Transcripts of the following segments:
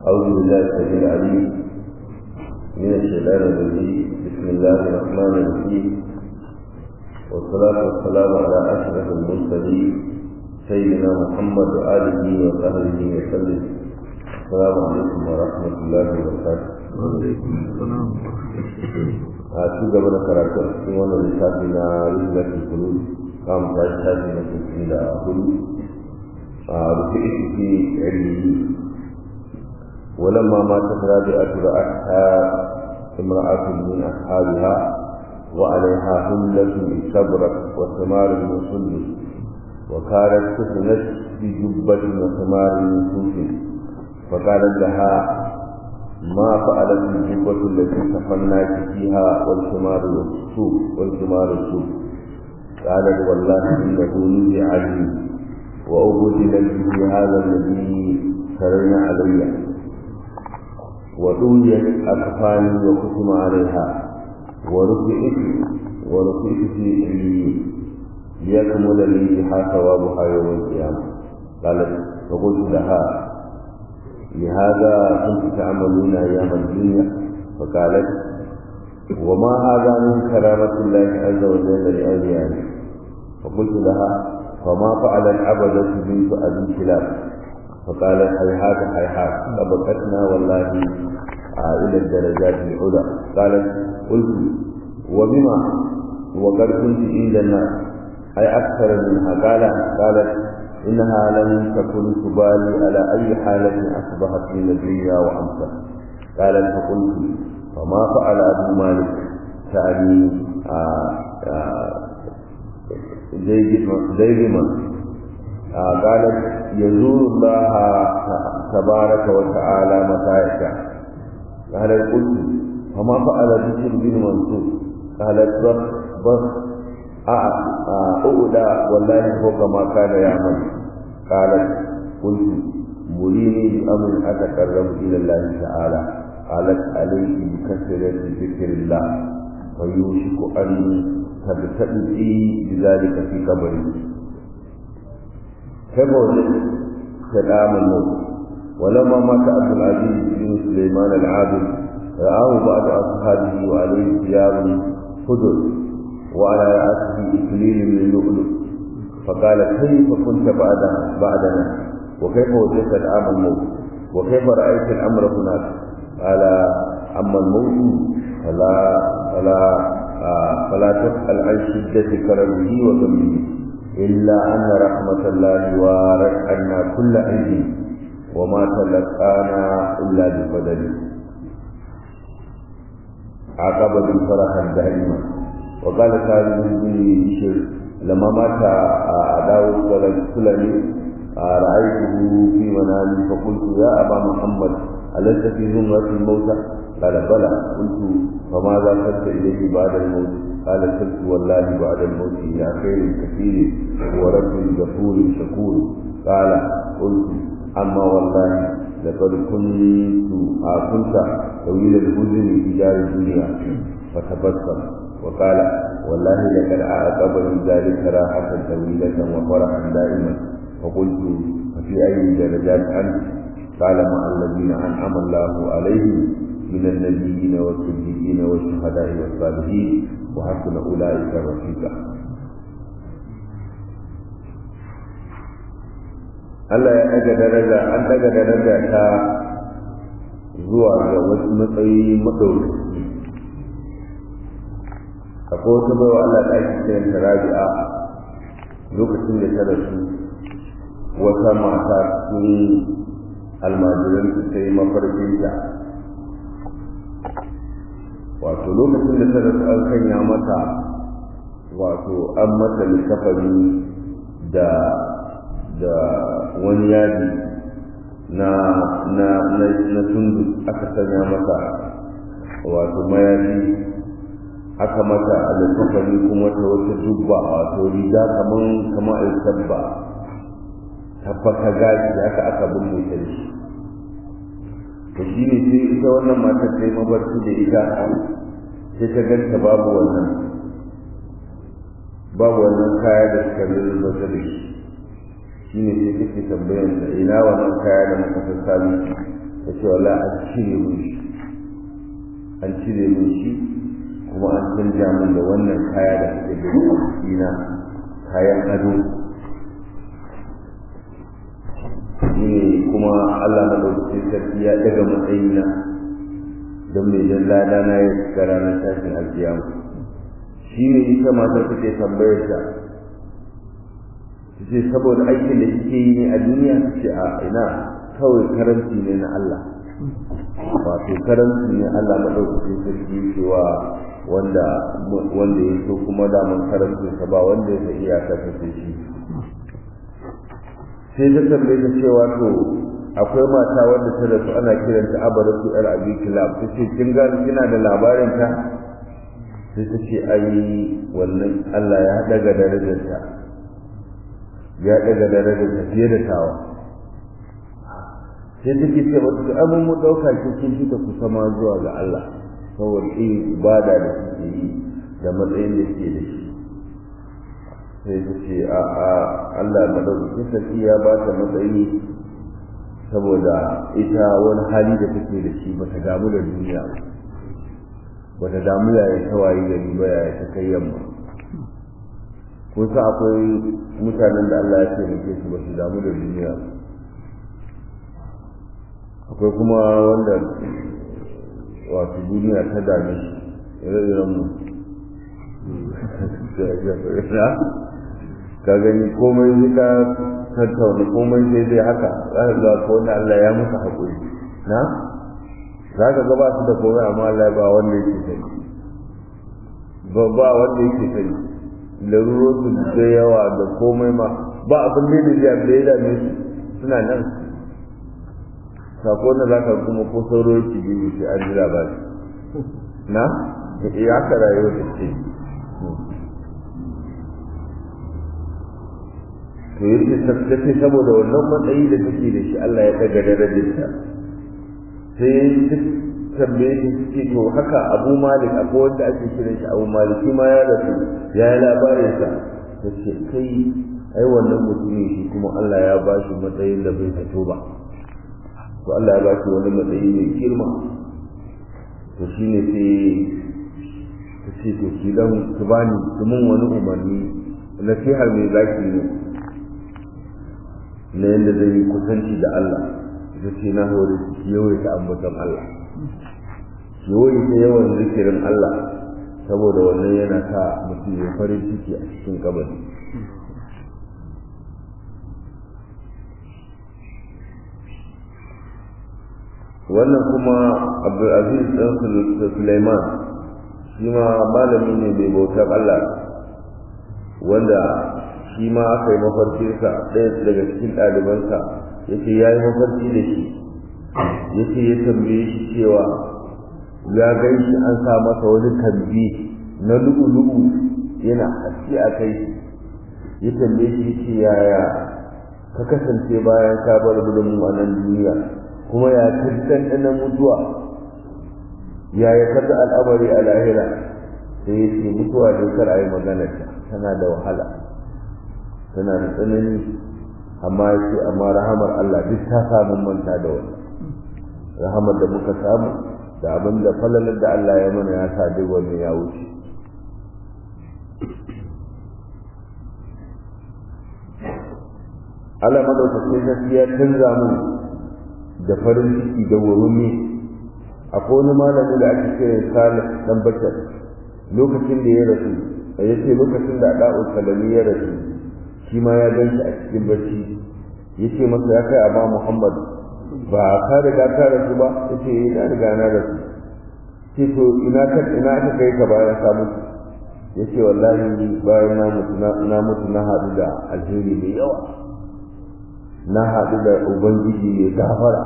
أعوذ بالله السميع العليم من الشيطان الرجيم بسم الله الرحمن الرحيم والصلاة والسلام على أشرف المرسلين سيدنا محمد وآله وصحبه وسلم السلام عليكم ورحمة الله وبركاته وعليكم السلام a ci gaba da karatu a cikin wannan littafi na rizlatul qulub kam ta shafi na cikin da hudu a rufe ishi ilmi ولما ماتت رابعة رأتها امرأة من أصحابها وعليها هملة استبرت وثمار من سندس وكانت سكنت في جبة وثمار من سوس فقالت لها ما فعلت الجبة التي سفناك فيها والثمار السوق والثمار السوق قالت والله إنه نزع عني وأبدل به هذا الذي سرنا علي ودويت أكفاني وختم عليها ورفعت ورفعت في عليين ليكمل لي بها ثوابها يوم القيامة قالت فقلت لها لهذا كنت تعملون أيام الدنيا فقالت وما هذا من كرامة الله عز وجل لأوليائه فقلت لها فما فعل العبدة بنت أبي كلاب فقالت هيهات هيهات سبقتنا والله إلى الدرجات العلى قالت قلت وبما وقد كنت عند الناس أي أكثر منها قال قالت إنها لم تكن تبالي على أي حالة أصبحت من الدنيا وأمسى قالت فقلت فما فعل أبو مالك تعني زيد من قالت يزور الله تبارك وتعالى متى يشاء قالت قلت فما فعل بشر بن منصور قالت بس بس أؤدى والله فوق ما كان يعمل قالت قلت مريني بأمر أتقرب إلى الله تعالى قالت عليك بكثرة ذكر الله ويوشك أن تبتدئي بذلك في قبري كيف وجدت كلام الموت ولما مات عبد العزيز بن سليمان العابد رآه بعض أصحابه وعليه ثياب خضر وعلى رأسه إكليل من لؤلؤ فقال كيف كنت بعدنا بعدنا وكيف وجدت العام الموت وكيف رأيت الأمر هناك قال أما الموت فلا فلا آه فلا تسأل عن شدة كرمه وذنبه إلا أن رحمة الله وارت عنا كل عيد وما تلقانا إلا بفضله عقب بالفرح دائما وقال سالم بن بشر لما مات داود السلمي رأيته في منامي فقلت يا أبا محمد ألست في زمرة الموتى قال بلى قلت فماذا صرت إليه بعد الموت قال صرت والله بعد الموت إلى خير كثير ورب غفور شكور قال قلت أما والله لقد كنت كنت طويل الحزن في دار الدنيا فتبسم وقال والله لقد أعقبني ذلك راحة طويلة وفرحا دائما فقلت ففي أي درجات أنت قال مع الذين أنعم الله عليهم من النبيين والصديقين والشهداء والصالحين وحسن أولئك رفيقا Allah ya ɗaga daraja an ɗaga daraja ta zuwa ga wasu matsayi maɗaukaki akwai wata baiwa Allah da ake kiran ta Rabi'a lokacin da ta rasu wata mata cikin almajiran ta sai mafarkinta wato lokacin da ta rasu an sanya mata wato an mata likafani da da wani yadi na na na na tundu aka sanya mata wato mayafi aka mata alkafani kuma ta wata dubba wato riga kaman kamar alkabba tabbata gashi haka aka binne ta shi to shi ne sai ita wannan matar ta yi mabarci da ita sai ta ganta babu wannan babu wannan kaya da suka lulluɓa da shi shi ne sai take tambayar ta ina wannan kaya da muka sassami ta ce wala an cire mun shi an cire mun shi kuma an canja min da wannan kaya da suke da jikina kayan ado ne kuma Allah na ɗauki sarki ya daga matsayina don mai jan lada na ya shiga ranar tashin alkiyama shi ne ita matar take tambayar ta ce saboda aikin da kike yi ne a duniya ce a ina kawai karanci ne na Allah wato karanci ne Allah madaukakin sarki cewa wanda wanda ya so kuma da mun karanci sa ba wanda ya iya ka tafi shi sai ta tambaye ta cewa to akwai mata wanda ta rasu ana kiranta abaratu yar abi kilab ta ce kin gani kina da labarin ta sai ta ce ai wannan Allah ya daga darajarta ya daga darajarta fiye da tawa sai take ce mata to abin mu dauka ki kin fita kusa ma zuwa ga Allah saboda irin ibada da kike yi da matsayin da ke da shi sai ta ce a a Allah madaukakin sarki ya ba ta matsayi saboda ita wani hali da take da shi bata damu da duniya bata damu yaya ta wayi gari ba yaya ta kai yamma ko sa akwai mutanen da Allah ya taimake su ba su damu da duniya akwai kuma wanda wato duniya ta dame shi ire-iren mu ka gani komai zai ka tattauna komai sai dai haka za ka ga ko wanda Allah ya musu haƙuri na za ka ga ba su da komai amma Allah ba wanda yake sani ba ba wanda yake sani larurorin da yawa da komai ma ba abin da ya da ya dame su suna nan sako na zaka kuma ko sauro yake biyu sai an jira ba na ya ka rayuwa da ce to yake tattace saboda wannan matsayi da take da shi Allah ya daga darajarta sai duk tambaye shi suke to haka Abu Malik akwai wanda ake kiran shi Abu Malik shi ma ya rasu ya yi labarin sa ta ce kai ai wannan mutumin shi kuma Allah ya ba shi matsayin da bai fito ba to Allah ya ba shi wani matsayi mai girma to shi ne sai ta ce to shi dan su bani su mun wani umarni nasihar mai zaki ne na yadda zai yi kusanci da Allah ita ce na hore shi yawaita ambaton Allah yawaita yawan zikirin Allah saboda wannan yana sa mutum ya farin ciki a cikin kabari wannan kuma abdulaziz ɗan suleiman shi ma malami ne mai bautar Allah wanda shi ma aka yi mafarkinsa ɗaya daga cikin ɗalibansa ya ce ya yi mafarki da shi ya ce ya tambaye shi cewa ya gan shi an sa masa wani tambi na lu'u-lu'u yana haske a kai ya tambaye shi ce yaya ka kasance bayan ka bar gudun a nan duniya kuma ya ka ɗanɗanon mutuwa yaya ka ga al'amari a lahira sai ya ce mutuwa dai kar a yi maganarta tana da wahala tana da tsanani amma ya ce amma rahamar Allah duk ta samu manta da wani rahamar da muka samu da abin da falalar da Allah ya mana ya sa duk wani ya wuce Allah madaukakin sarki ya canza mu da farin ciki da wurumi akwai wani malami da ake kira Salih dan Bashar lokacin da ya rasu ya ce lokacin da Da'u Salami ya rasu shi ma ya gan shi a cikin bacci ya ce masa ya kai Aba Muhammad ba ka riga ka rasu ba ya ce na riga na rasu ce to ina ka ina aka kai ka bayan ka mutu ya ce wallahi bayan na mutu na mutu na haɗu da alheri mai yawa na haɗu da ubangiji mai gafara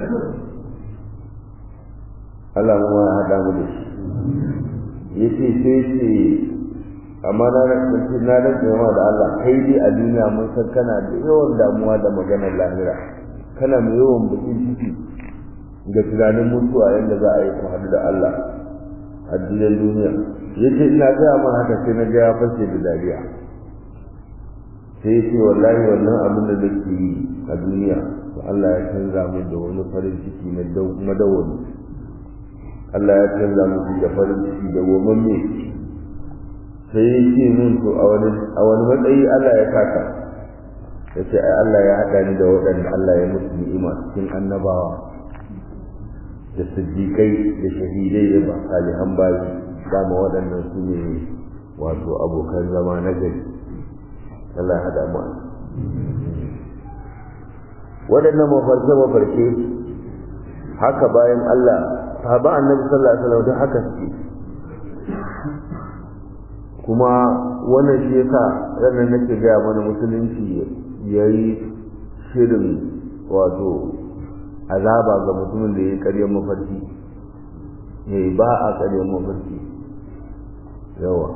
Allah mu ya haɗa mu da shi ya ce sai ce amma na rantsi na rantsi ma da Allah kai dai a duniya mun san kana da yawan damuwa da maganar lahira kana mai yawan bakin ciki ga tunanin mutuwa yadda za a yi ku haɗu da Allah a gidan duniya ya ce ina gaya ma haka sai na ga ya fashe da dariya sai ce wallahi wannan abin da nake yi a duniya to Allah ya canza mu da wani farin ciki na madawwami Allah ya canza mu da farin ciki da gomamme sai ya ce mun to a wani a wani matsayi Allah ya kaka ya ce ai Allah ya haɗa ni da waɗanda Allah ya musu ni'ima cikin annabawa da siddiƙai da shahidai da ba salihan bayi dama waɗannan su ne wato abokan zama na gari Allah ya haɗa mu waɗannan mafarke-mafarke haka bayan Allah sahaba annabi sallallahu alaihi wasallam don haka suke kuma wannan shi yasa ranar nake gaya mana musulunci yayi shirin wato azaba ga mutumin da ya karyar mafarki yayi ba a karyar mafarki yawa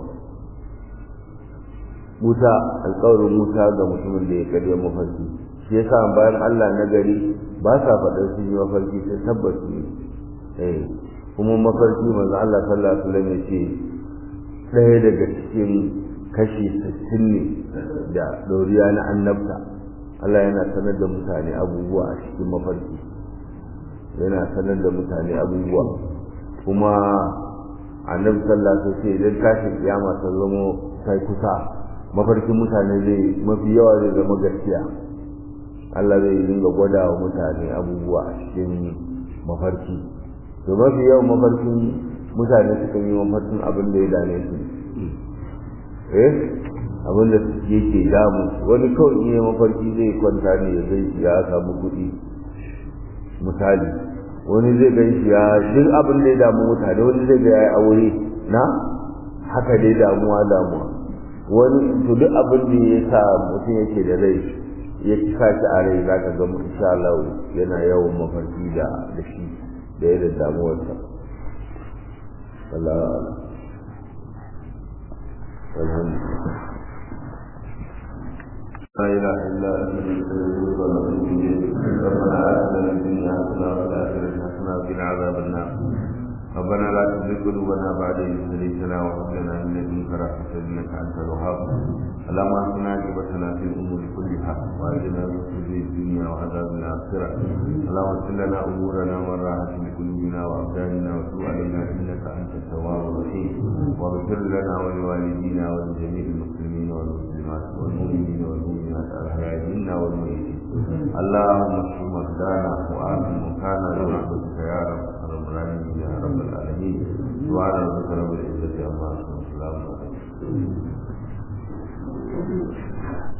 Musa alƙawarin Musa ga mutumin da ya karyar mafarki shi yasa bayan Allah na gari ba sa faɗar sun yi mafarki sai tabbas ne eh kuma mafarki manzo Allah sallallahu alaihi wasallam ya ce ɗaya daga cikin kashi sittin ne da ɗoriya na annabta Allah yana sanar da mutane abubuwa a cikin mafarki yana sanar da mutane abubuwa kuma annabi sallallahu alaihi wasallam idan tashin kiyama ta zama sai kusa mafarkin mutane zai mafi yawa zai zama gaskiya Allah zai dinga gwada wa mutane abubuwa a cikin mafarki to mafi yawan mafarkin mutane sukan yi mafarkin abin da ya dame su eh abin da yake damu wani kawai in yi mafarki zai kwanta ne ya zai ya samu kuɗi misali wani zai gan shi ya duk abin da ya damu mutane wani zai ga ya yi aure na haka dai damuwa damuwa wani to duk abin da ya sa mutum yake da rai ya ci sashi a rai za ka ga insha Allah yana yawan mafarki da da shi da yadda damuwarsa Allah alhamdulillah لا إله إلا أنت نستغفرك ونتوب إليك ربنا آتنا في الدنيا حسنة وفي الآخرة حسنة وقنا عذاب النار ربنا لا تزغ قلوبنا بعد إذ هديتنا وهب لنا من لدنك رحمة إنك أنت الوهاب اللهم اهدنا عاقبتنا في الأمور كلها وأجرنا من خزي الدنيا وعذاب الآخرة اللهم اغفر لنا أمورنا والراحة لقلوبنا وأبداننا وتب علينا إنك أنت التواب الرحيم واغفر لنا ولوالدينا ولجميع المسلمين والمسلمات والمؤمنين والمؤمنات الأحياء منا والميتين اللهم اشف مرضانا وآمن مكانا برحمتك يا رب العالمين يا رب العالمين سبحان ربك رب العزة عما يصفون وسلام على المرسلين